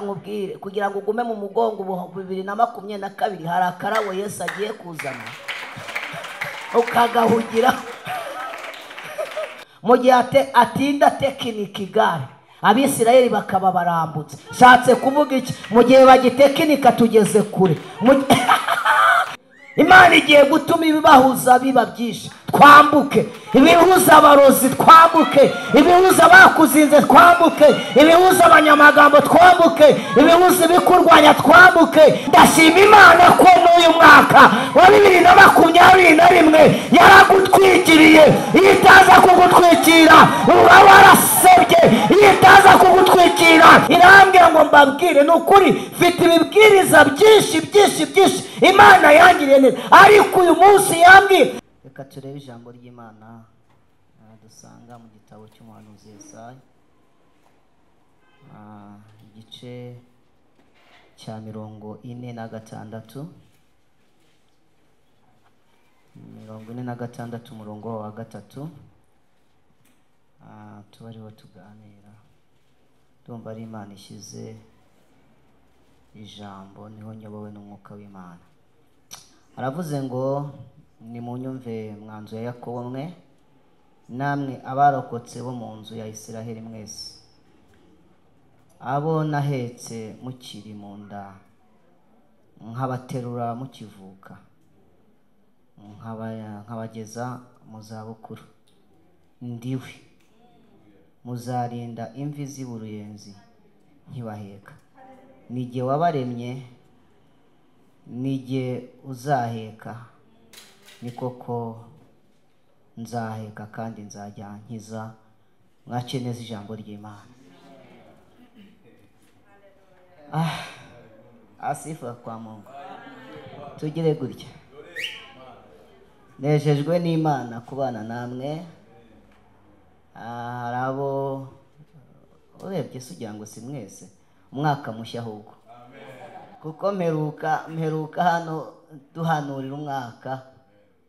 kamubwire kugira ngo ugume mu mugongo ubu bibiri na makumyabiri na kabiri hari akarabo Yesu agiye kuzana ukagahugira mu gihe ate- atinda tekinika igare abisirayeli bakaba barambutse nshatse kuvuga iki mu gihe bagitekinika tugeze kure Mu gi- imana igiye gutuma ibibahuza biba byinshi twambuke ibihuza abarozi twambuke ibihuza abakuzinze twambuke ibihuza abanyamagambo twambuke ibihuza ibikurwanya twambuke ndashima imana ko n'uyu mwaka wa bibiri na makumyabiri na rimwe yaragutwikiriye iyo itaza kugutwikira uba warasebye iyo itaza kugutwikira irambwira ngo mbabwire ni ukuri mfite ibibwiriza byinshi byinshi byinshi imana yangiriye neza ariko uyu munsi yambwiye reka turebe ijambo ry'imana ah, dusanga mu gitabo cy'umuhanuzi Yesaya Ah, igice cya mirongo ine na gatandatu mirongo ine na gatandatu umurongo wa gatatu Ah, tuba ariho tuganira ndumva ari imana ishyize ijambo niho nyobowe n'umwuka w'imana aravuze ngo nimunyumve mwanzu ya yakobo mwe namwe abarokotse bo mu nzu ya isiraheli mwese abo nahetse mukiri mu nda nkabaterura mukivuka nkaba- nkabageza mu zabukuru ndiwe muzarinda imvi z'uburuyenzi ntibaheka ni jye wabaremye ni jye uzaheka ni koko nzaheka kandi nzajya nkiza mwakire neza ijambo ry'imana Ah, asifuwa kwa mungu tugire gutya nejejwe n'imana kubana namwe Ah, hari abo urebye se ugira ngo si mwese umwaka mushya ahubwo kuko mperuka mperuka hano duhanurira umwaka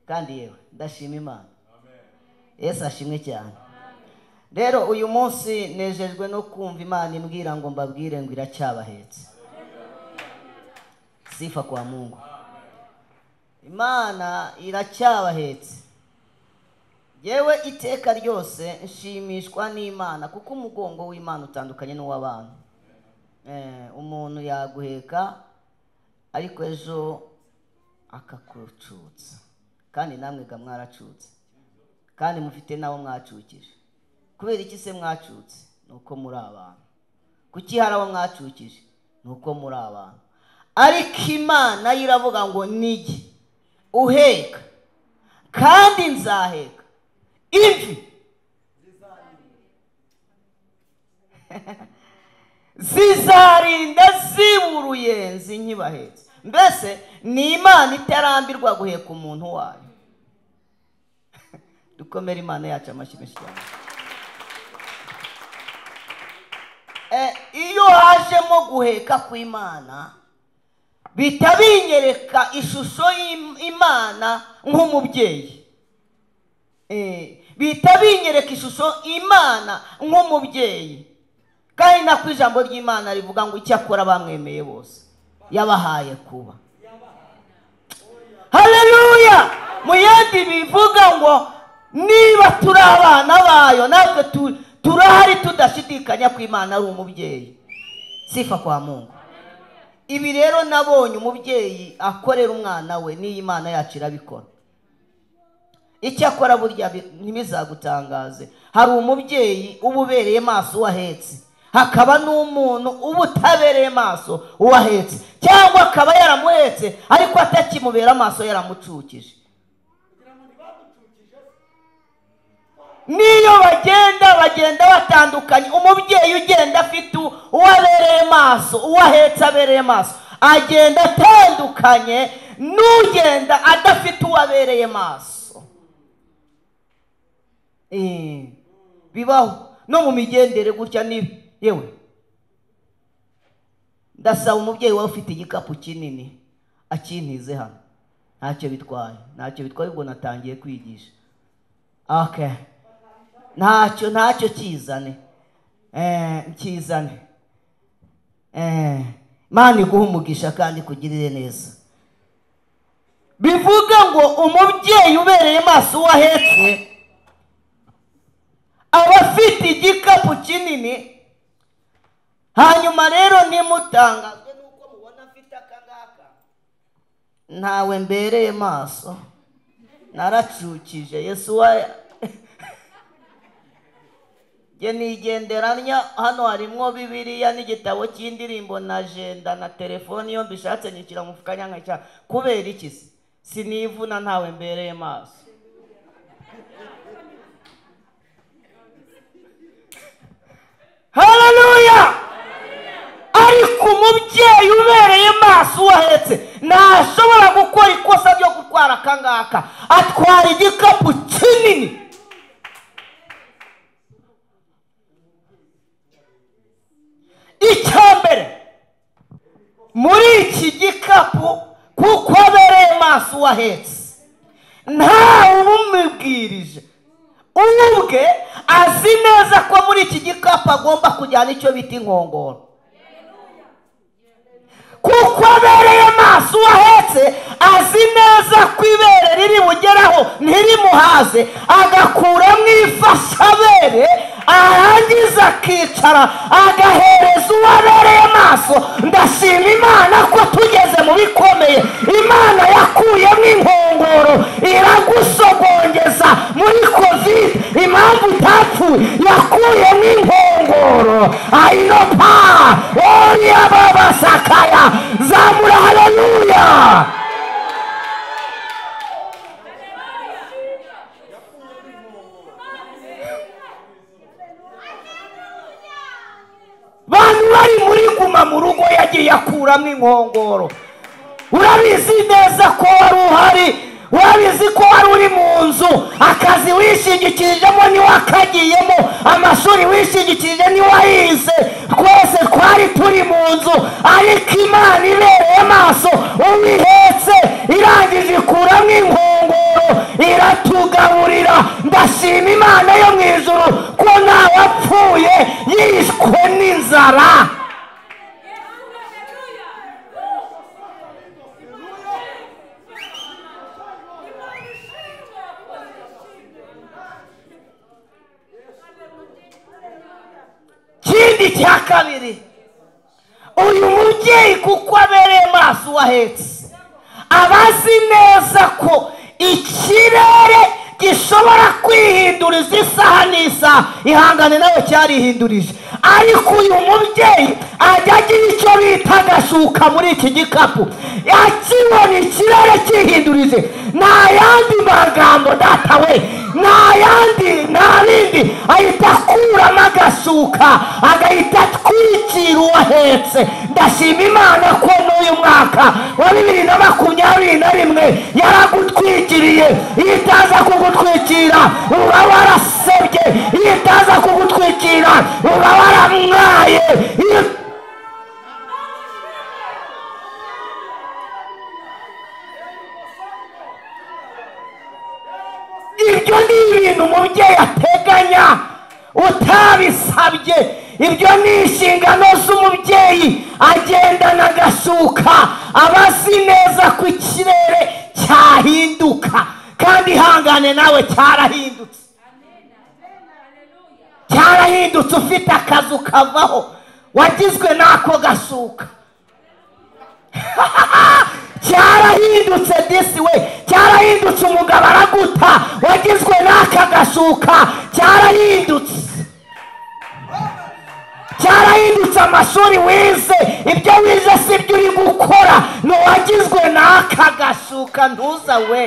kandi yewe ndashima imana yesu ashimwe cyane rero uyu munsi nejejwe no kumva imana imbwira ngo mbabwire ngo iracyabahetse sifa kwa mungu imana iracyabahetse yewe iteka ryose nshimishwa n'imana kuko umugongo w'imana utandukanye n'uw'abantu Eh, umuntu yaguheka ariko ejo akakucutsa kandi namwe ga mwaracutse kandi mufite n'abo mwacukije kubera iki se mwacutse ni uko muri abantu kuki hari abo mwacukije ni uko muri abantu ariko imana yo iravuga ngo nige uheka kandi nzaheka imvi zizarinda ziba uruyenzi nkibahetse mbese ni imana itarambirwa guheka umuntu wayo dukomere imana yacu amashyi menshi cyane Eh, iyo hajemo guheka kw'imana bihita binyereka ishusho y'Im- imana nk'umubyeyi Eh, bihita binyereka ishusho imana nk'umubyeyi kandi nako ijambo ry'imana rivuga ngo icyakora bamwemeye bose yabahaye kuba haleluya mu yindi bivuga ngo niba turi abana bayo natwe tu- turahari tudashidikanya ko imana ari umubyeyi sifa kwa mungu ibi rero nabonye umubyeyi akorera umwana we n'iyi imana yacu irabikora icyakora burya bi- ntibizagutangaze hari umubyeyi uba ubereye maso uwo ahetse hakaba n'umuntu uba utabereye maso uwo ahetse cyangwa akaba yaramuhetse ariko atakimubera amaso yaramucukije n'iyo bagenda bagenda batandukanye umubyeyi ugenda afite u- uwo abereye maso uwo ahetse abereye maso agenda atandukanye n'ugenda adafite uwo abereye maso Eh, bibaho no mu migendere gutya ni yewe ndasaba umubyeyi waba ufite igikapu kinini akintize hano ntacyo bitwaye ntacyo bitwaye ubwo natangiye kwigisha okay ntacyo ntacyo kizane Eh, kizane Eh, imana iguha umugisha kandi ikugirire neza bivuga ngo umubyeyi ubereye maso uwo ahetse aba afite igikapu kinini hanyuma rero nimutangazwe n'uko mubona afite aka ngaka ntawe mbereye maso naracukije yesu wa Jye nigenderanya hano harimo bibiliya n'igitabo cy'indirimbo na ajenda na telefoni iyo mbishatse nyishyira mu mufuka nyankica kubera iki se sinivuna ntawe mbereye maso haleluya ariko umubyeyi ubereye maso uwo ahetse ntashobora gukora ikosa ryo gutwara aka ngaka atwara igikapu kinini icya mbere muri iki gikapu kuko abereye maso uwo ahetse ntawe ubumubwirije uwe ubwe azi neza ko muri iki gikapu agomba kujyana icyo bita inkongoro kuko abereye maso uwo ahetse azi neza ko ibere riri bugeraho ntirimuhaze agakuramo ifashabere arangiza akicara agahereza uwo abereye maso ndashima imana ko tugeze mu bikomeye imana yakuyemo inkongoro iragusogongeza muri kovide impamvu utapfuye yakuyemo inkongoro ayinopa oyababasakaya zamura haleluya bantu bari muri guma mu rugo yagiye akuramo inkongoro urabizi neza ko wari uhari urabizi ko wari uri mu nzu akazi wishingikirijemo niwe akagiyemo amashuri wishingikirije niwe ayize twese twari turi mu nzu ariko imana ibereye amaso uwihetse irangije ikuramo inkongoro iratugaburira ndashima imana yo mu ijuru ko ntawe apfuye yishwe n'inzara ikindi cya kabiri uyu mubyeyi kuko abereye maso uwo ahetse aba azi neza ko ikirere gishobora kwihinduriza isaha n'isaha ihangane nayo cyarihindurije ariko uyu mubyeyi ajya agira icyo bita agashuka muri iki gikapu akibona ikirere cyihindurije nta yandi magambo data we nta yandi nta bindi ahita akuramo agashuka agahita atwikira uwo ahetse ndashima imana ko n'uyu mwaka wa bibiri na makumyabiri na rimwe yaragutwikiriye yitaza kugutwikira uba warasebye yitaza kugutwikira uba waramwaye Yi- ibyo ni ibintu umubyeyi ateganya utabisabye ibyo ni inshingano z'umubyeyi agendana agashuka aba azi neza ko ikirere cyahinduka kandi ihangane nawe cyarahindutse cyarahindutse ufite akazu kavaho wagizwe n'ako gashuka cyarahindutse disi we cyarahindutse umugabo araguta wagizwe n'aka gashuka cyarahindutse cyarahindutse amashuri wize ibyo wize si byo uri gukora ni uwagizwe n'aka gashuka ntuza we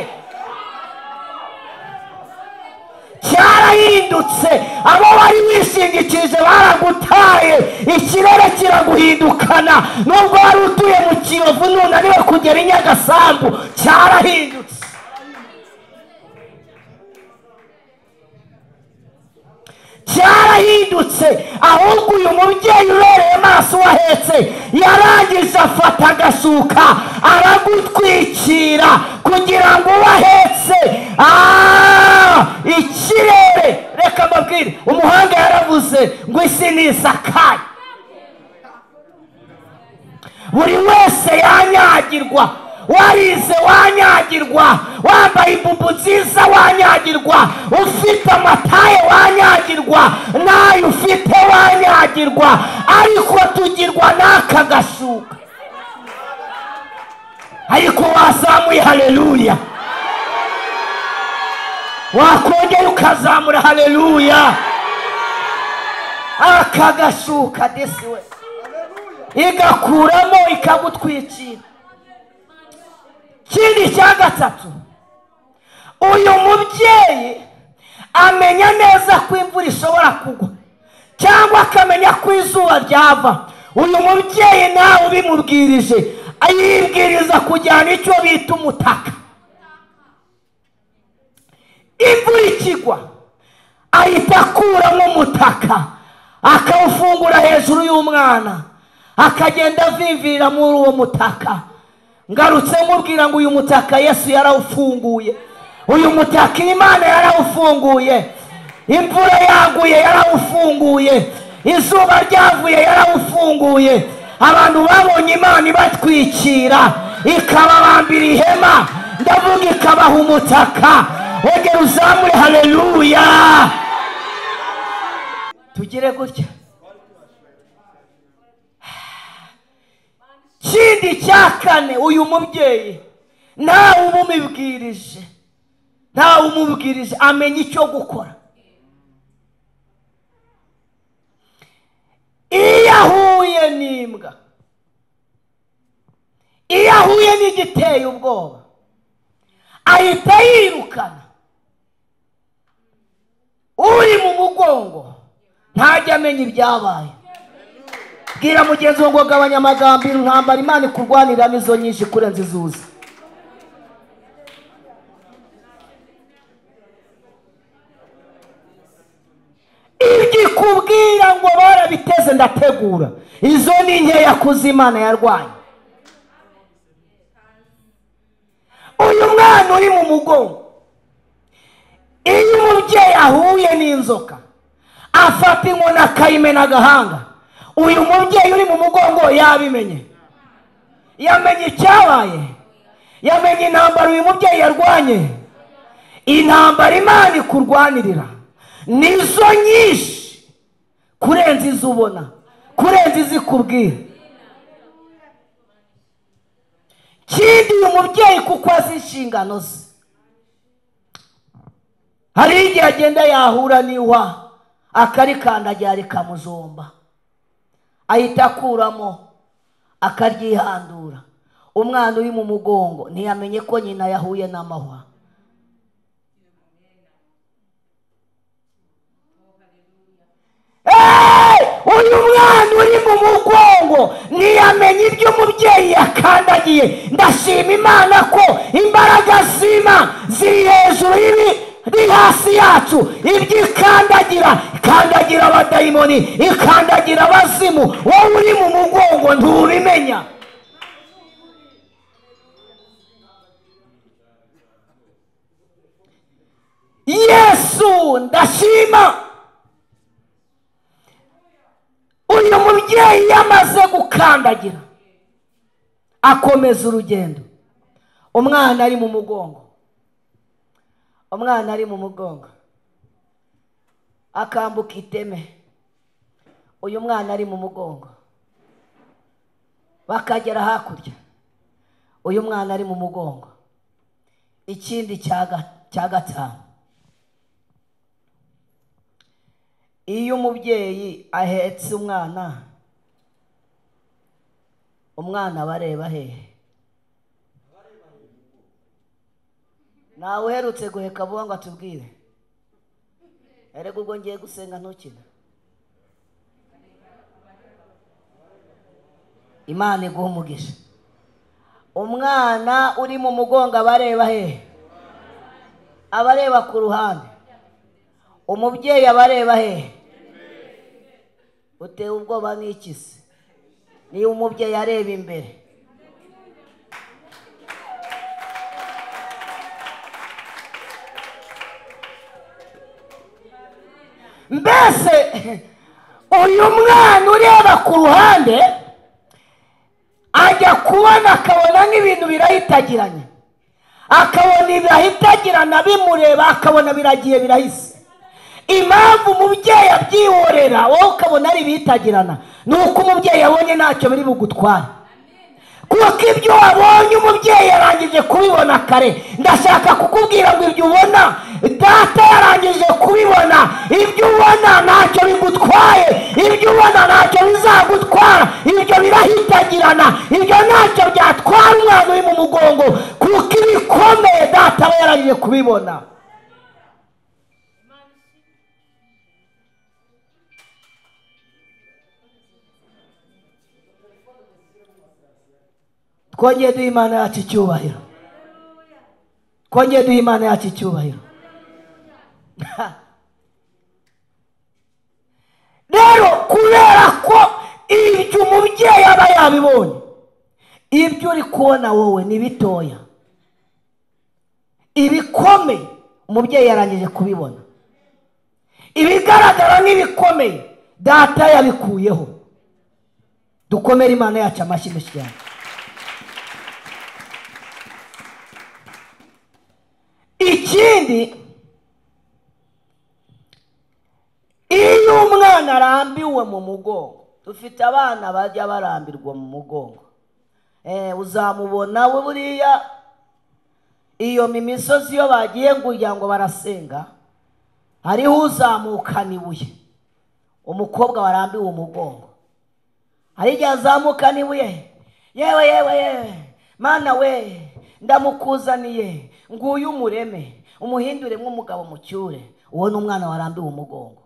cyarahindutse abo wari wishingikirije baragutaye ikirere kiraguhindukana nubwo wari utuye mu kiyovu nunaniwe kugera i nyagasambu cyarahindutse cyarahindutse ahubwo uyu mubyeyi ubereye maso uwo ahetse yarangije afata agashuka aragutwikira kugira ngo uwo ahetse ah, ikirere reka mbabwire umuhanga yaravuze ngo isi nisakaye buri wese yanyagirwa warize wanyagirwa wambaye imbubu nziza wanyagirwa ufite amataye wanyagirwa nayo ufite wanyagirwa ariko tugirwa n'aka gashuka ariko wazamuye haleluya wakongera ukazamura haleluya aka gashuka disi we igakuramo ikagutwikira ikindi cya gatatu uyu mubyeyi amenya neza ko imvura ishobora kugwa cyangwa akamenya ko izuba ryava uyu mubyeyi nawe ubimubwirije ayibwiriza kujyana icyo bita umutaka imvura ikigwa ahita akuramo umutaka akawufungura hejuru y'umwana akagenda avivirira muri uwo mutaka ngarutse mubwira ngo uyu mutaka yesu yarawufunguye uyu mutaka imana yarawufunguye imvura yaguye yarawufunguye izuba ryavuye yarawufunguye abantu babonye imana ibatwikira ikababambira ihema ndavuga ikabaha umutaka wongera uzamure haleluya tugire gutya ikindi cya kane uyu mubyeyi ntawe umubibwirije ntawe umubwirije amenya icyo gukora iyo ahuye n'imbwa iyo ahuye n'igiteye ubwoba ahita yirukana uri mu mugongo ntajya amenya ibyabaye bwira mugenzi wawe ngo gabanya amagambo intambara imana ikurwaniramo izo nyinshi kurenza izuza ibyo ikubwira ngo barabiteze ndategura izo ni nkeya kuzi imana yarwanya uyu mwana uri mu mugongo iyo umubyeyi ahuye n'inzoka afata inkoni akayimena agahanga uyu mubyeyi uri mu mugongo yabimenye yamenye icyabaye yamenye intambara uyu mubyeyi yarwanye intambara imana ikurwanirira nizo nyinshi kurenza izo ubona kurenza izo ikubwira kindi uyu mubyeyi kuko azi inshingano ze hari igihe agenda yahura n'iwa akarikandagira rikamuzomba ahita akuramo akaryihandura umwana uri mu mugongo ntiyamenye ko nyina yahuye n'amahwa uyu mwana uri mu mugongo ntiyamenye ibyo umubyeyi yakandagiye ndashima imana ko imbaraga z'ima ziri hejuru y'ibi ni hasi yacu ibyo ikandagira ikandagira abadayimoni ikandagira abazimu wowe uri mu mugongo ntubimenya yesu ndashima uyu mubyeyi yamaze gukandagira akomeza urugendo umwana ari mu mugongo umwana ari mu mugongo akambuka iteme uyu mwana ari mu mugongo bakagera hakurya uyu mwana ari mu mugongo ikindi cya gatanu iyo umubyeyi ahetse umwana umwana bareba hehe ntawe uherutse guheka vuba ngo atubwire erega ubwo ngiye gusenga ntukina imana iguha umugisha umwana uri mu mugongo abareba hehe abareba ku ruhande umubyeyi abareba hehe utewe ubwoba n'ikisi niyo umubyeyi areba imbere mbese uyu mwana ureba ku ruhande ajya kubona akabona nk'ibintu birahitagiranye akabona birahitagirana bimureba akabona biragiye birahise impamvu umubyeyi abyihorera wowe ukabona ari ibihitagirana ni uko umubyeyi abonye ntacyo biri bugutware kuko ibyo wabonye umubyeyi yarangije kubibona kare ndashaka kukubwira ngo ibyo ubona data yarangije kubibona ibyo ubona ntacyo bigutwaye ibyo ubona ntacyo bizagutwara ibyo birahitagirana ibyo ntacyo byatwara umwana uri mu mugongo kuko ibikomeye data aba yarangije kubibona twongeye duha imana yacu icyubahiro twongeye duha imana yacu icyubahiro rero kubera ko ibyo umubyeyi aba yabibonye ibyo uri kubona wowe ni bitoya ibikomeye umubyeyi yarangije kubibona ibigaragara nk'ibikomeye data yabikuyeho dukomere imana yacu amashyi mushyiramo ikindi iyo umwana arambiwe mu mugongo dufite abana bajya barambirwa mu mugongo uzamubona we buriya iyo misozi iyo bagiye kugira ngo barasenga hariho uzamukana ibuye umukobwa warambiwe umugongo hari igihe azamukana ibuye yewe yewe yewe mana we ndamukuzaniye nguyu umureme umuhindure nk'umugabo mucyure uwo ni umwana warambiwe umugongo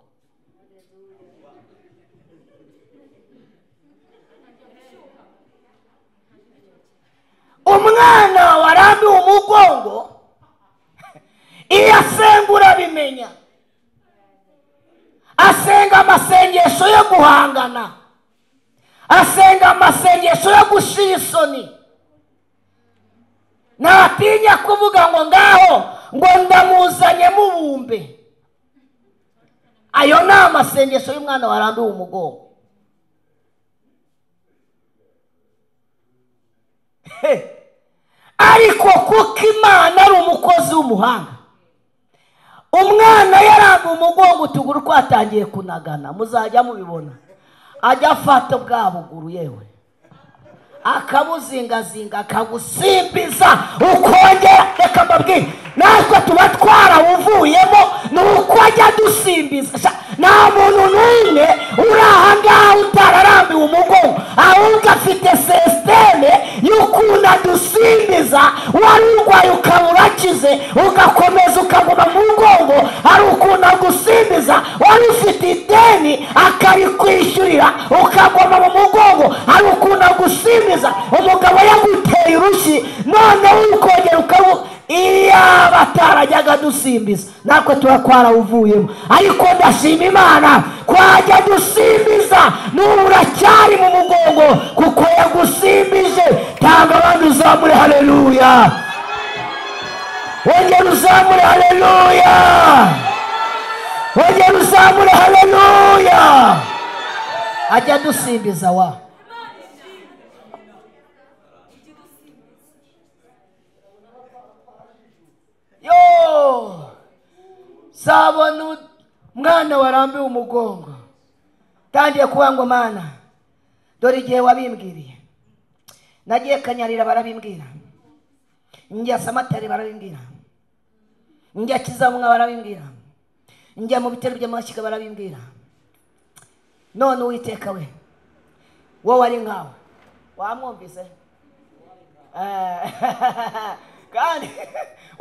umwana warambiwe umugongo iyo asenga urabimenya asenga amasengesho yo guhangana asenga amasengesho yo gushira isoni ntatinya kuvuga ngo ngaho ngo ndamuzanye mubumbe ayo ni amasengesho y'umwana warambiwe umugongo ariko kuko imana ari umukozi w'umuhanga umwana yarambuye umugongo utuguru twatangiye kunagana muzajya mubibona ajya afata bwa buguru yewe akabuzingazinga akagusimbiza ukongera reka mbabwire natwe tuba twarawuvuyemo ni uko ajya adusimbiza nta muntu n'umwe uri aha ngaha utararambiwe umugongo ahubwo afite sisiteme y'ukuntu adusimbiza wari urwaye ukaba urakize ugakomeza ukaguma mu mugongo hari ukuntu agusimbiza wari ufite ideni akarikwishyurira ukaguma mu mugongo hari ukuntu agusimbiza umugabo yaguteye urushyi noneho ukongera ukabu iyaba atarajyaga dusimbiza natwe tuba twarawuvuyemo ariko ndashima imana twajya dusimbiza n'ubu uracyari mu mugongo kuko yagusimbije tanga abandi uzamure hareruya wongera uzamure hareruya wongera uzamure hareruya ajya adusimbiza wa zabona umwana warambiwe umugongo ntangiye kuba ngo mana dore igihe wabimbwiriye nagiye kanyarira barabimbwira njya samatari barabimbwira njya kizamwa barabimbwira njya mu bitero by'amashyiga barabimbwira none uwiteka we wowe ari nkawe wamwumvise kandi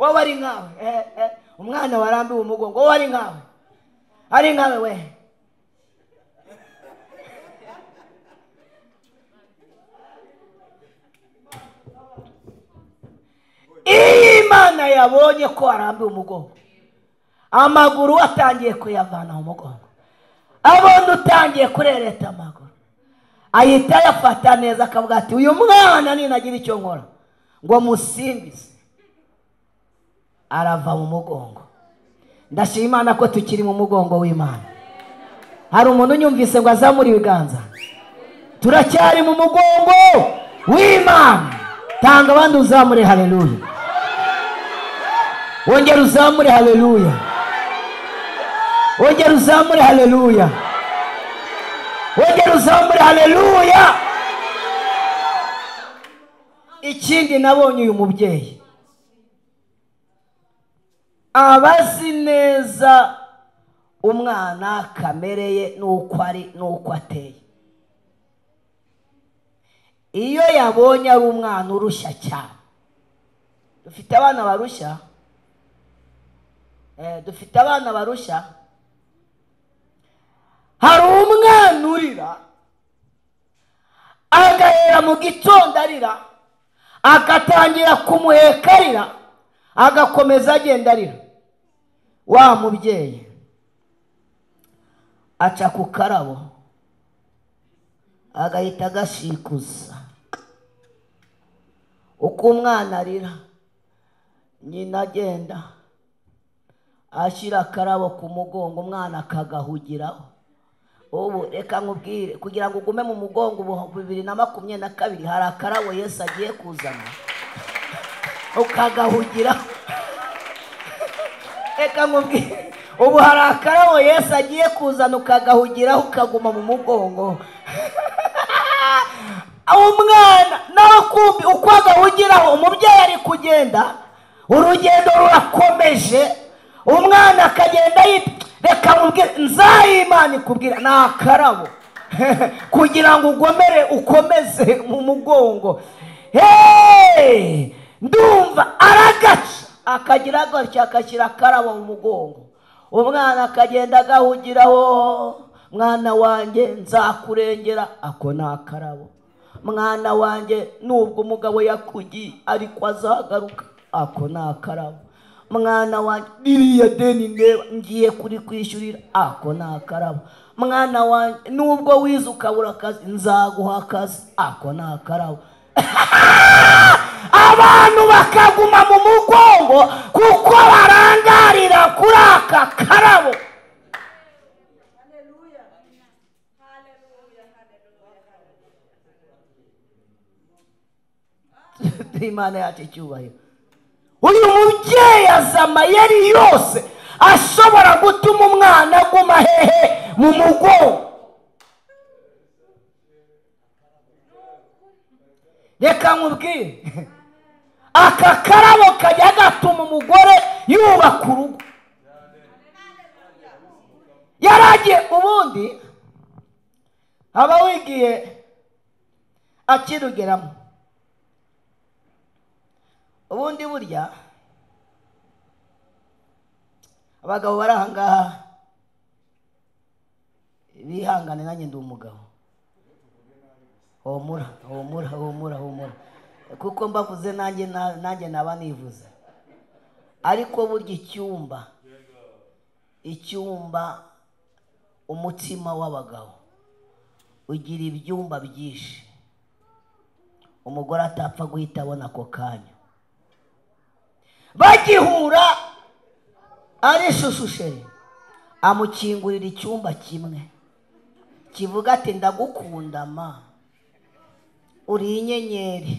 wowe ari nkawe umwana warambiwe umugongo wowe ari nkawe ari nkawe we iyo imana yabonye ko warambiwe umugongo amaguru atangiye kuyavana mu mugongo abona utangiye kurereta amaguru ahita ayafata neza akavuga ati uyu mwana ninagira icyo nkora ngo musimbize arava mu mugongo ndashima imana ko tukiri mu mugongo w'imana hari umuntu unyumvise ngo azamure ibiganza turacyari mu mugongo w'imana tanga abandi uzamure haleluya wongera uzamure haleluya wongera uzamure haleluya wongera uzamure haleluya ikindi nabonye uyu mubyeyi abazi neza umwana kamere ye n'uko ari n'uko ateye iyo yabonye ari umwana urushya cyane dufite abana barushya Eh, dufite abana barushya hari umwana urira agahera mu gitondo arira agatangira kumuheka arira agakomeza agenda arira wa mubyeyi aca ku karabo agahita agashikuza uko umwana arira nyina agenda ashyira akarabo ku mugongo umwana akagahugiraho ubu reka nkubwire kugira ngo ugume mu mugongo ubu bibiri na makumyabiri na kabiri hari akarabo Yesu agiye kuzana ukagahugiraho reka nkubwire ubu hari akarabo Yesu agiye kuzana ukagahugiraho ukaguma mu mugongo umwana nawe kumbi uko agahugiraho umubyeyi ari kugenda urugendo rurakomeje umwana akagenda yitwa reka mubwire nzayimana ikubwira ni akarabo kugira ngo ugomere ukomeze mu mugongo Hey! ndumva aragaca akagira gutya agashyira akarabo mu mugongo umwana akagenda agahugiraho mwana wanjye nzakurengera ako ni akarabo mwana wanjye nubwo umugabo yakugiye ariko azagaruka ako ni akarabo mwana wanjye ririya deni ndeba ngiye kuri kwishyurira ako ni akarabo mwana wanjye nubwo wize ukabura akazi nzaguha akazi ako ni akarabo abantu bakaguma mu mugongo kuko barangarira kuri aka karabo imana yacu icyubahiro uyu mubyeyi azi amayeri yose ashobora gutuma umwana aguma hehe mu mugongo reka nkubwire aka karabo kajya gatuma umugore yubaka urugo yaragiye ubundi aba wigiye akirugeramo ubundi burya abagabo bari ahangaha bihangane nanjye ndi umugabo humura humura humura humura kuko mbavuze nanjye na- nanjye naba nivuze ariko burya icyumba icyumba umutima w'abagabo ugira ibyumba byinshi umugore atapfa guhita abona ako kanya bagihura ari shushusheri amukingurira icyumba kimwe kivuga ati ndagukunda ma uri inyenyeri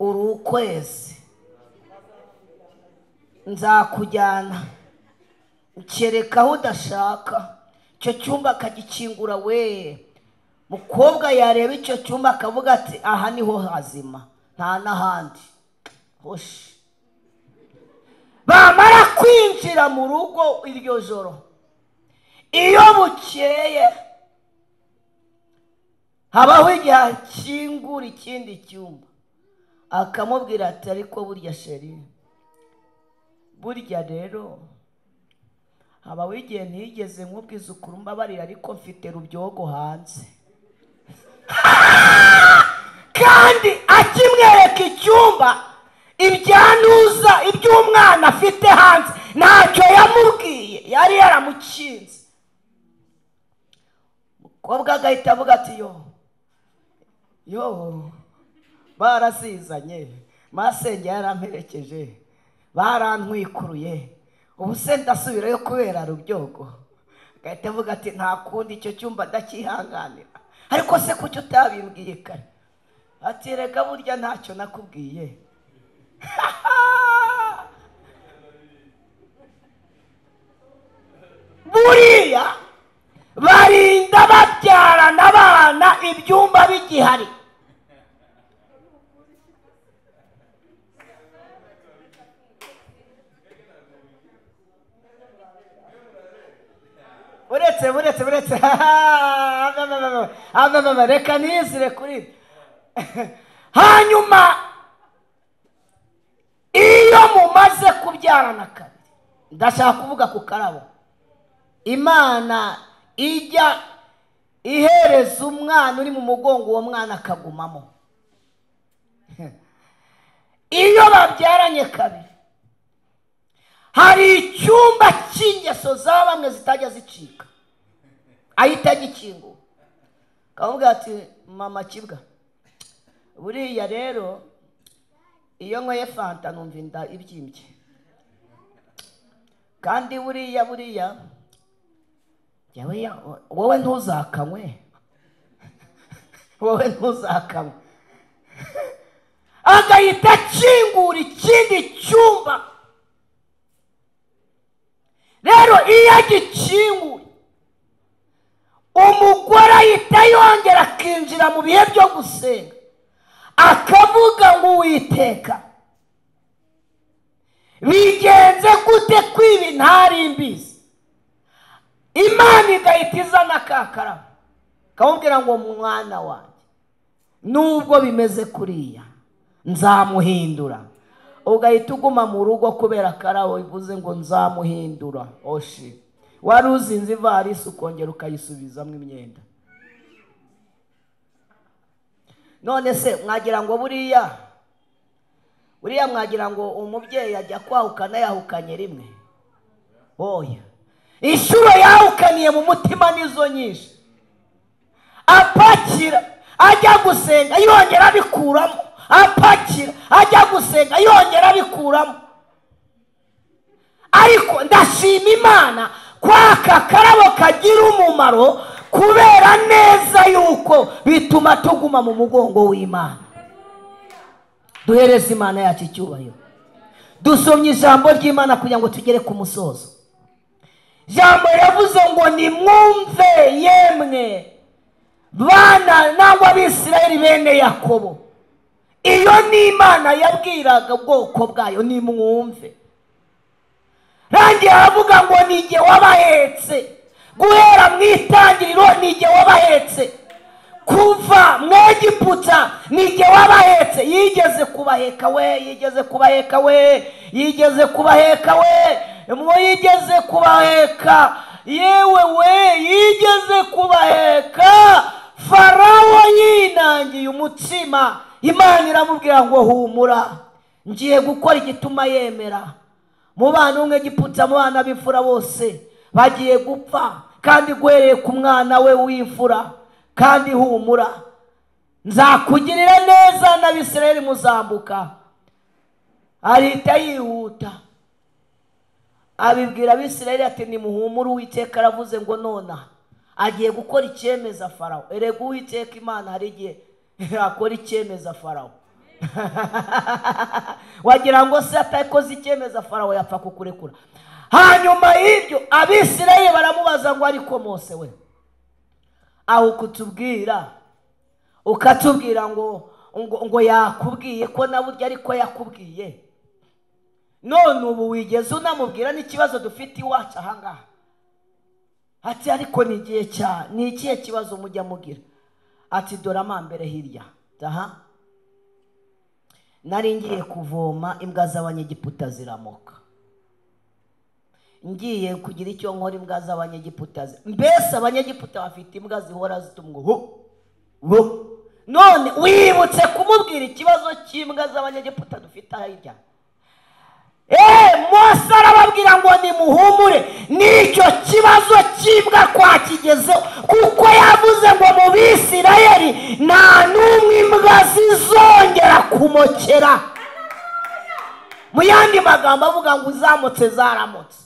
uri ukwezi nzakujyana kereka aho udashaka icyo cyumba akagikingura we mukobwa yareba icyo cyumba akavuga ati aha niho hazima nta n'ahandi hoshi bamara kwinjira mu rugo iryo joro iyo bukeye habaho igihe akingura ikindi cyumba akamubwira ati ariko burya sheri burya rero habaho igihe ntigeze nkubwiza ukuri mbabarira ariko mfite rubyogo hanze kandi akimwereka icyumba ibyantuza iby'umwana afite hanze ntacyo yamubwiye yari yaramukinze umukobwa agahita avuga ati yo yo barasizanye masenge yaramperekeje barantwikuruye ubu se ndasubirayo kubera rubyogo agahita avuga ati nta kundi icyo cyumba ndakihanganira ariko se kuki utabimbwiye kare ati reka burya ntacyo nakubwiye buriya barinda babyarana abana ibyumba bigihari uretse uretse uretse reka nizire kuri ibi. hanyuma iyo mumaze kubyarana kabiri ndashaka kuvuga ku karabo imana ijya ihereza umwana uri mu mugongo uwo mwana akagumamo iyo babyaranye kabiri hari icyumba cy'ingeso za bamwe zitajya zicika ahita agikingura akavuga ati mama kibwa buriya rero iyo nkoye fanta numva inda ibyimbye kandi buriya buriya yawe ya- wowe ntuzakanywe wowe ntuzakanywe agahita akingura ikindi cyumba rero iyo agikinguye umugore ahita yongera akinjira mu bihe byo gusenga akavuga ngo uwiteka bigenze gute kwibi ntari mbizi imana igahita izana ka karabo kamubwira ngo mwana wanjye nubwo bimeze kuriya nzamuhindura ugahita uguma mu rugo kubera karabo ivuze ngo nzamuhindura oshi wari uzinze ivarisi ukongera ukayisubizamo imyenda none se mwagira ngo buriya buriya mwagira ngo umubyeyi ajya kwahukana yahukanye rimwe oya inshuro yahukaniye mu mutima nizo nyinshi apakira ajya gusenga yongera abikuramo apakira ajya gusenga yongera abikuramo ariko ndashima imana ko aka karabo kagira umumaro kubera neza yuko bituma tuguma mu mugongo w'imana duhereze imana yacu icyubahiro dusomye ijambo ry'imana kugira ngo tugere ku musozo ijambo yavuze ngo nimwumve yemwe bana nangwa abisirayeli bene yakobo iyo ni imana yabwiraga ubwoko bwayo nimwumve rangiye aravuga ngo nijye wabahetse guhera mu itangiriro nijye wabahetse kuva mu egiputa nijye wabahetse yigeze kubaheka we yigeze kubaheka we yigeze kubaheka we mwo yigeze kubaheka yewe we yigeze kubaheka farawo yinangiye umutsima imana iramubwira ngo humura ngiye gukora igituma yemera mu bana umwe gipfutse mu bana b'imfura bose bagiye gupfa kandi guhereye ku mwana we w'imfura kandi humura nzakugirira neza n'abisirayeli muzambuka arita yihuta abibwira abisirayeli ati nimuhumure uwiteka aravuze ngo nonaha agiye gukora icyemeza farawo erega uwiteka imana hari igihe akora icyemeza farawo wagira ngo se atakoze icyemeza farawo yapfa kukurekura hanyuma y'ibyo abisirayeli baramubaza ngo ariko mose we aho kutubwira ukatubwira ngo ngo ngo yakubwiye ko na burya ariko yakubwiye none ubu wigeze unamubwira n'ikibazo dufite iwacu ahangaha ati ariko ni igihe cya ni ikihe kibazo mujya mugira ati dore amambere hirya taha nari ngiye kuvoma imbwa z'abanyegiputa ziramoka ngiye kugira icyo nkora imbwa z'abanyegiputa zi- mbese abanyegiputa bafite imbwa zihora zitumwa hu hu none wibutse kumubwira ikibazo cy'imbwa z'abanyegiputa dufite hirya eee mose arababwira ngo nimuhumure n'icyo kibazo cy'imbwa twakigezeho kuko yavuze ngo mu bisirayeli nta n'umwe imbwa zizongera kumokera mu yandi magambo avuga ngo uzamutse zaramutse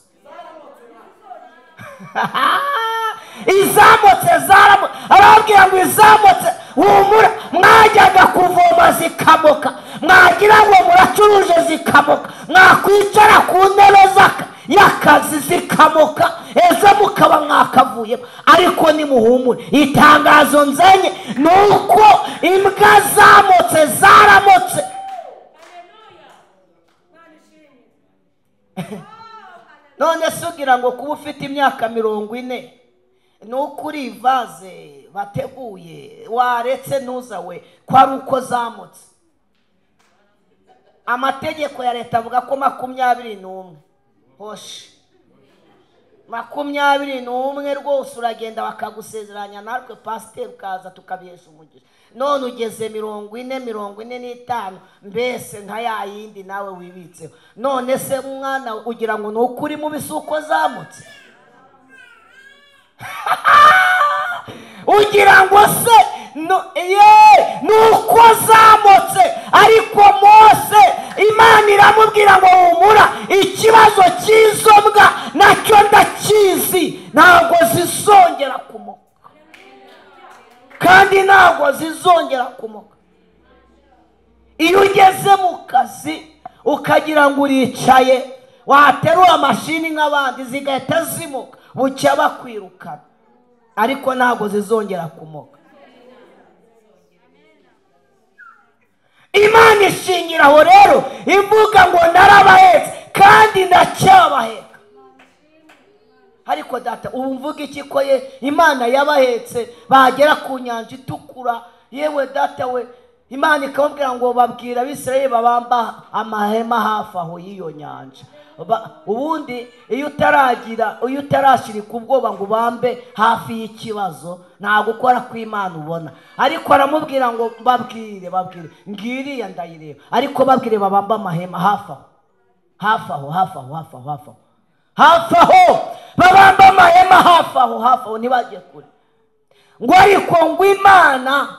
izamutse zaramutse arababwira ngo izamutse humura mwajyaga kuvoma zikamoka mwagira ngo muracuruje zikamoka mwakwicara ku ntebe z'aka- y'akazi zikamoka ejo mukaba mwakavuyemo ariko nimuhumure itangazo nzenye ni uko imbwa zamutse zaramutse none se ugira ngo kuba ufite imyaka mirongo ine ni uko uri ivaze bateguye waretse ntuza we ko ari uko zamutse amategeko ya leta avuga ko makumyabiri n'umwe hoshi makumyabiri n'umwe rwose uragenda bakagusezeranya natwe pasiteri ukaza tukabihesha umugisha none ugeze mirongo ine mirongo ine n'itanu mbese nka ya yindi nawe wibitseho none se mwana we ugira ngo ni uko uri mubi si uko zamutse ugira ngo se no- ye ni uko zamutse ariko mose imana iramubwira ngo humura ikibazo cy'izo mbwa nacyo ndakizi ntabwo zizongera kumoka kandi ntabwo zizongera kumoka iyo ugeze mu kazi ukagira ngo uricaye waterura amashini nk'abandi zigahita zimuka bucya bakwirukana ariko ntabwo zizongera kumoka imana ishingira aho rero ivuga ngo narabahetse kandi ndacyabaheka ariko data ubu mvuga iki ko ye imana yabahetse bagera ku nyanja itukura yewe data we imana ikababwira ngo babwira abisirayeli babamba amahema hafi aho y'iyo nyanja Ba- ubundi iyo utaragira iyo utarashirika ubwoba ngo ubambe hafi y'ikibazo nta gukora kw'imana ubona ariko aramubwira ngo babwire babwire ngiriya ndayireba ariko babwire babambe amahema hafi aho hafi aho hafi aho hafi aho hafi aho hafi aho babamba amahema hafi aho hafi aho ntibajye kure ngo ariko ngo imana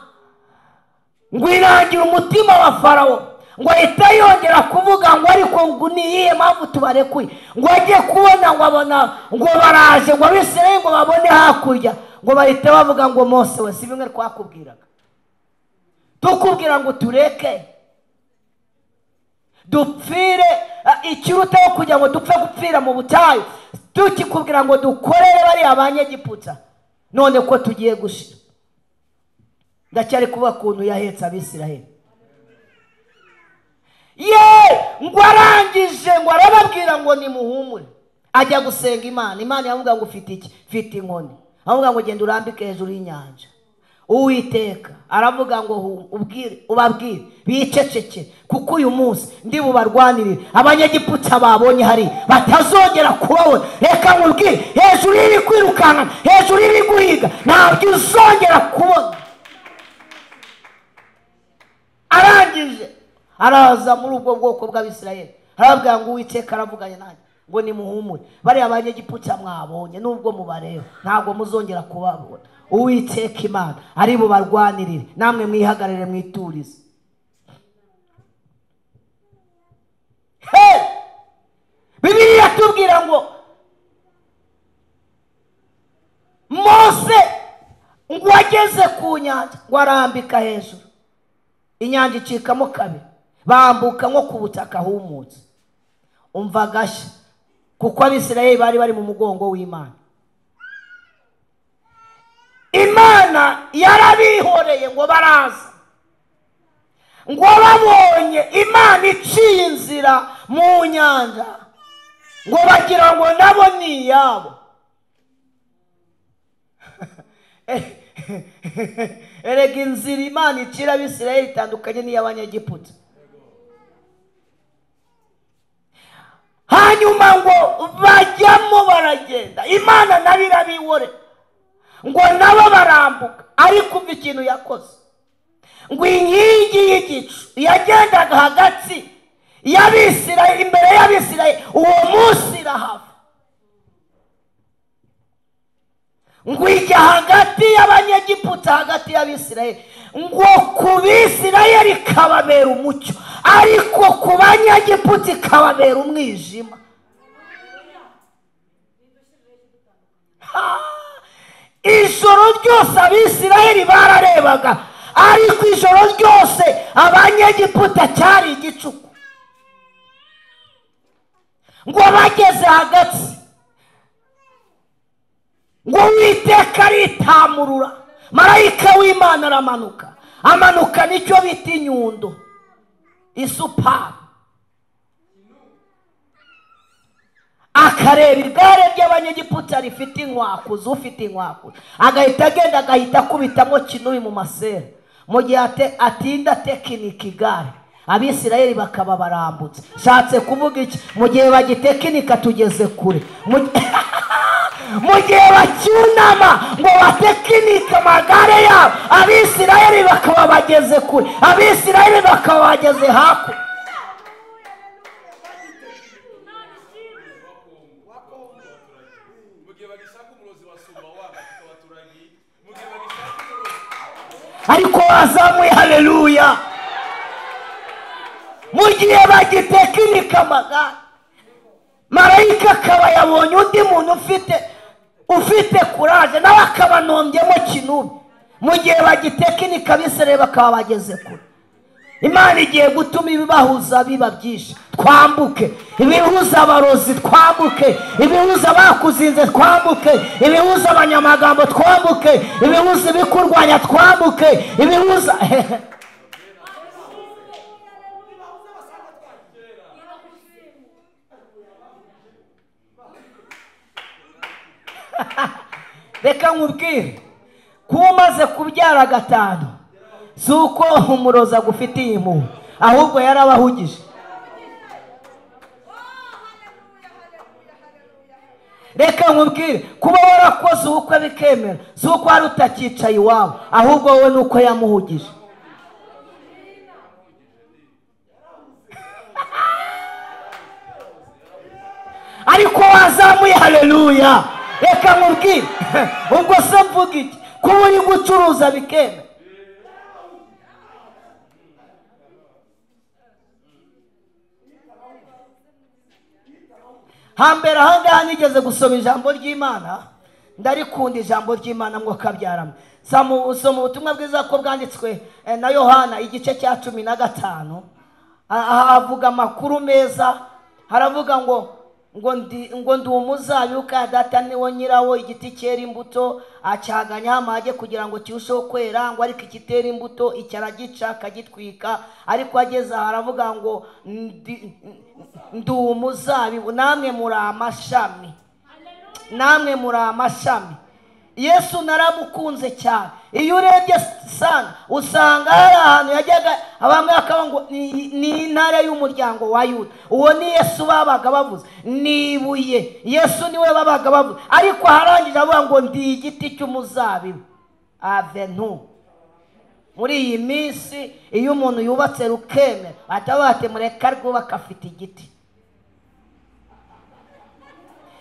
ngo irangira umutima wa farawo ngo ahita yongera kuvuga ngo ariko ngo ni iyihe mpamvu tubarekuye ngo ajye kubona ngo abona ngo baraje ngo abisirayeli ngo babone hakurya ngo bahita bavuga ngo mose we si bimwe twakubwiraga tukubwira ngo tureke dupfire ah, ikirutaho kugira ngo dupfe gupfira mu butayu tukikubwira ngo dukorere bariya abanyegiputa none ko tugiye gushira ndacyari kuba ukuntu yahetse abisiraheli ye ngo arangije ngo arababwira ngo nimuhumure ajya gusenga imana imana yavuga ngo ufite iki mfite inkoni avuga ngo genda urambike hejuru y'inyanja uwiteka aravuga ngo hu- ubwire ubabwire bicecekere kuko uyu munsi ndi bubarwanirire abanyagiputsa babonye hari batazongera kubabona reka nkubwire hejuru y'iri kwirukankana hejuru y'iri guhiga ntabwo uzongera kubona arangije araza muri ubwo bwoko bw'abisirayeli arababwira ngo uwiteka aravuganye nanjye ngo nimuhumure bariya banyegiputa mwabonye nubwo mubareba ntabwo muzongera kubabona uwiteka imana ari bubarwanirire namwe mwihagarare mwiturize Hey! bibiliya tubwira ngo mose ngo ageze ku nyanja ngo arambika hejuru inyanja icikamo kabiri bambuka nko ku butaka humutse umva agashya kuko abisirayeli bari bari mu mugongo w'imana imana yarabihoreye ngo baraza ngo babonye imana iciye inzira mu nyanja ngo bagira ngo nabo ni iyabo erega inzira imana icira abisirayeli itandukanye n'iy'abanyegiputa hanyuma ngo bajyamo baragenda imana nabi irabibore ngo nabo barambuka ariko umva ikintu yakoze ngo inkingi y'igicu yagendaga hagati y'abisirayeli imbere y'abisirayeli uwo munsi irahava ngo ijya hagati y'abanyegiputa hagati y'abisirayeli ngo ku bisirayeli ikababera umucyo ariko ku banyegiputa ikababera umwijima Ha! ijoro ryose abisirayeli bararebaga ariko ijoro ryose abanyegiputa cyari igicuku ngo bageze hagati ngo witeka aritamurura marayika w'imana aramanuka amanuka nicyo bita inyundo isupari akareba igare ry'abanyegiputa rifite inkwakuzi ufite inkwakuzi agahita agenda agahita akubitamo kinubi mu masera mu gihe ate- atinda atekinika igare abisirayeli bakaba barambutse nshatse kuvuga iki mu gihe bagitekinika tugeze kure Mu gi- mu gihe bacyunama ngo batekinika amagare yabo abisirayeli bakaba bageze kure abisirayeli bakaba bageze hakurya mu gihe bagishaka umurozi basumba wabo abaturage mu gihe bagishaka umurozi ariko wazamuye haleluya mu gihe bagitekinika amagare marayika akaba yabonye undi muntu ufite ufite kuraje nawe akabanonbyemo kinubi mu gihe bagitekinika abisirayeli bakaba bageze kure imana igiye gutuma ibibahuza biba byinshi twambuke ibihuza abarozi twambuke ibihuza abakuzinze twambuke ibihuza abanyamagambo twambuke ibihuza ibikurwanya twambuke ibihuza reka nkubwire kuba umaze kubyara gatanu si uko umurozi agufitiye impuhwe ahubwo yarabahugije reka nkubwire kuba warakoze ubukwe bikemera si uko wari utakicaye iwawe ahubwo wowe ni uko yamuhugije ariko wazamuye haleluya reka nkubwire ubwo se mvuga iki kuba uri gucuruza bikemera hambere ahangaha nigeze gusoma ijambo ry'imana ndarikunda ijambo ry'imana mwo kabyaramo soma ubutumwa bwiza ko bwanditswe eh, na yohana igice cya cumi na gatanu Ah, ah, avuga amakuru meza haravuga ngo ngo ndi ngo ndi umuzabibu ka data niwo nyirawo igiti cyera imbuto acyaganya amage kugira ngo kirusheho kwera ngo ariko ikitera imbuto icyo aragica akagitwika ariko ageze aha aravuga ngo ndi ndi umuzabibu namwe muri amashami namwe muri amashami yesu naramukunze cyane iyo urebye sana usanga hari ahantu yajyaga bamwe bakavuga ngo ni ni intare y'umuryango wa yuda uwo ni yesu babaga bavuze ni ibuye yesu niwe babaga bavuze ariko aharangije avuga ngo ndi igiti cy'umuzabibu avenu muri iyi minsi iyo umuntu yubatse rukemera atavuga ati mureka rwubaka afite igiti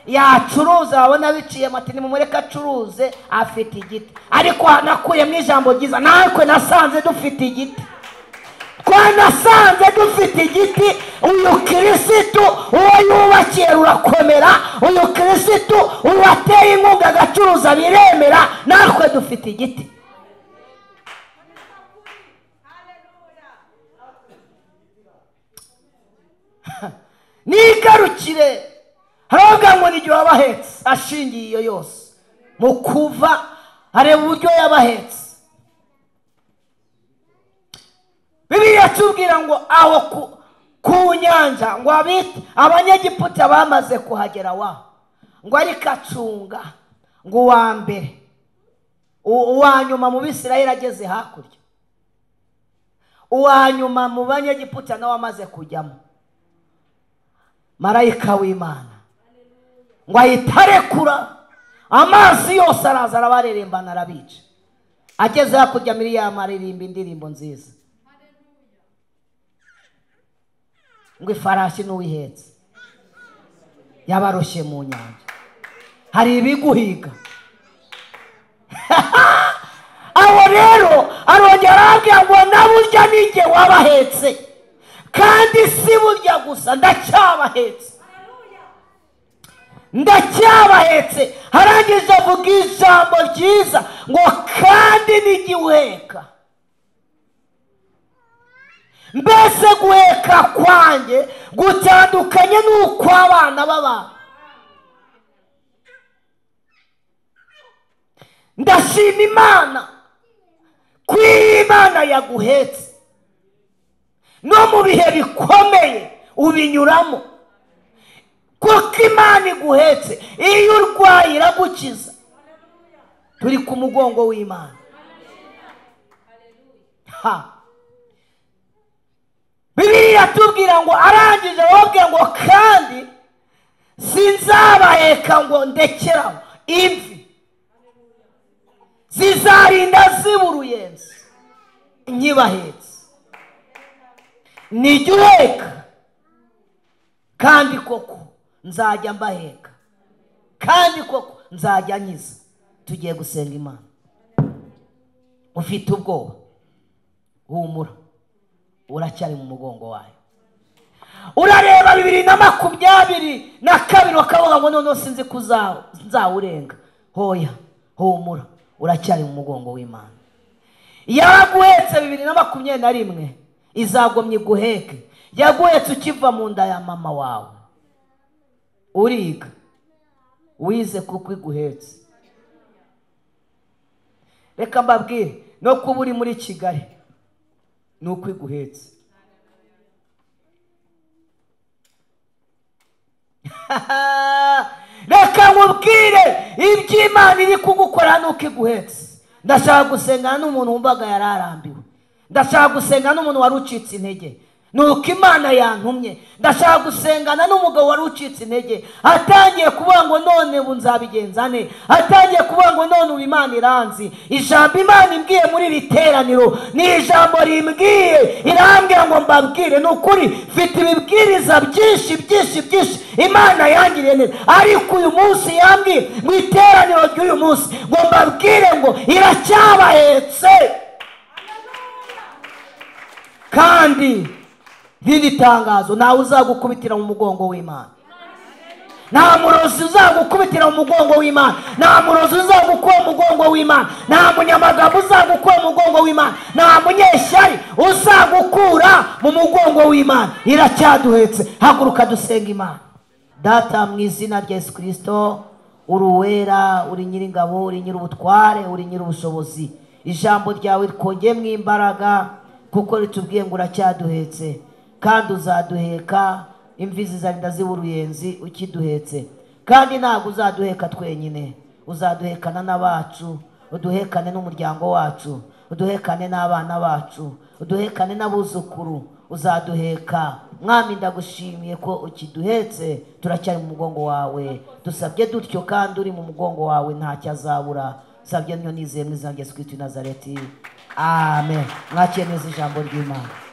yacuruza wabona biciyemo ati nimumureke acuruze afite igiti ariko hanakuyemo ijambo ryiza natwe nasanze dufite igiti twanasanze dufite igiti uyu kirisitu uwo yubakiye rurakomera uyu kirisitu uwateye inkunga agacuruza biremera natwe dufite igiti nigarukire haravuga ngo n'igihe wabahetse ashingiye iyo yose mu kuva areba uburyo yabahetse bibiliya tubwira ngo aho ku- ku nyanja ngo abite abanyegiputa bamaze kuhagera waho ngo ariko acunga ngo uwa mbere u- uwa nyuma mu bisirayeli ageze hakurya uwa nyuma mu banyegiputa nawe amaze kujyamo marayika w'imana ngo ahita arekura amazi yose araza arabarerembana arabica ageze hakurya miriyama aririmba indirimbo nziza ngo ifarashi n'uwihetse yabaroshye mu nyanja hari ibiguhiga abo rero arongera arabwira ngo na burya nijye wabahetse kandi si burya gusa ndacyabahetse ndacyabahetse harangije avuga ijambo ryiza ngo kandi n'igiweka mbese guheka kwanjye gutandukanye n'ukw'abana b'abantu ndashima imana ko iyi imana yaguhetse no mu bihe bikomeye ubinyuramo kuko imana iguhetse iyo urwaye iragukiza turi ku mugongo w'imana ha bibiliya tubwira ngo arangije wabwe ngo kandi sinzabaheka ngo ndekeraho imvi zizarinda ziba uruyenzi nkibahetse nijya uheka kandi koko nzajya mbaheka kandi koko nzajya nkiza tugiye gusenga imana ufite ubwoba humura uracyari mu mugongo wayo urareba bibiri na makumyabiri na kabiri bakavuga ngo noneho sinzi ko uza- nzawurenga hoya humura uracyari mu mugongo w'imana yaraguhetse bibiri na makumyabiri na rimwe izagomye iguheke yaguhetse ukiva mu nda ya mama wawe uriga wize kuko iguhetse reka mbabwire no kuba uri muri kigali ni uko iguhetse reka nkubwire iby'imana iri kugukora nuko iguhetse ndashaka gusengana n'umuntu wumvaga yari arambiwe ndashaka gusengana n'umuntu wari ucitse intege nuko imana yantumye ndashaka gusengana n'umugabo wari ucitse intege atangiye kuvuga ngo none ubu nzabigenza ne atangiye kuvuga ngo none ubu imana iranzi ijambo imana imbwiye muri iri teraniro ni ijambo rimbwiye irambwira ngo mbabwire ni ukuri mfite ibibwiriza byinshi byinshi byinshi imana yangiriye neza ariko uyu munsi yambwiye mu iteraniro ry'uyu munsi ngo mbabwire ngo iracyabahetse kandi rindi tangazo ntawe uzagukubitira mu mugongo w'imana nta murozi uzagukubitira mu mugongo w'imana nta murozi uzagukura mu mugongo w'imana nta munyamagambo uzagukura mu mugongo w'imana nta munyeshyari uzagukura mu mugongo w'imana iracyaduhetse haguruka dusenga imana data mu izina rya yesu kirisito uri uwera uri nyiringabo uri nyir'ubutware uri nyir'ubushobozi ijambo ryawe twongeyemo imbaraga kuko ritubwiye ngo uracyaduhetse kandi uzaduheka imvi zizarinda ziba uruyenzi ukiduhetse kandi ntabwo uzaduheka twenyine uzaduhekana n'abacu uduhekane n'umuryango wacu uduhekane n'abana bacu uduhekane n'abuzukuru uzaduheka mwami ndagushimiye ko ukiduhetse turacyari mu mugongo wawe dusabye dutyo kandi uri mu mugongo wawe ntacyo azabura sabye niyo nizeye mu izina rya yesu kirisito w'i nazareti amen mwakiyemeza ijambo ry'imana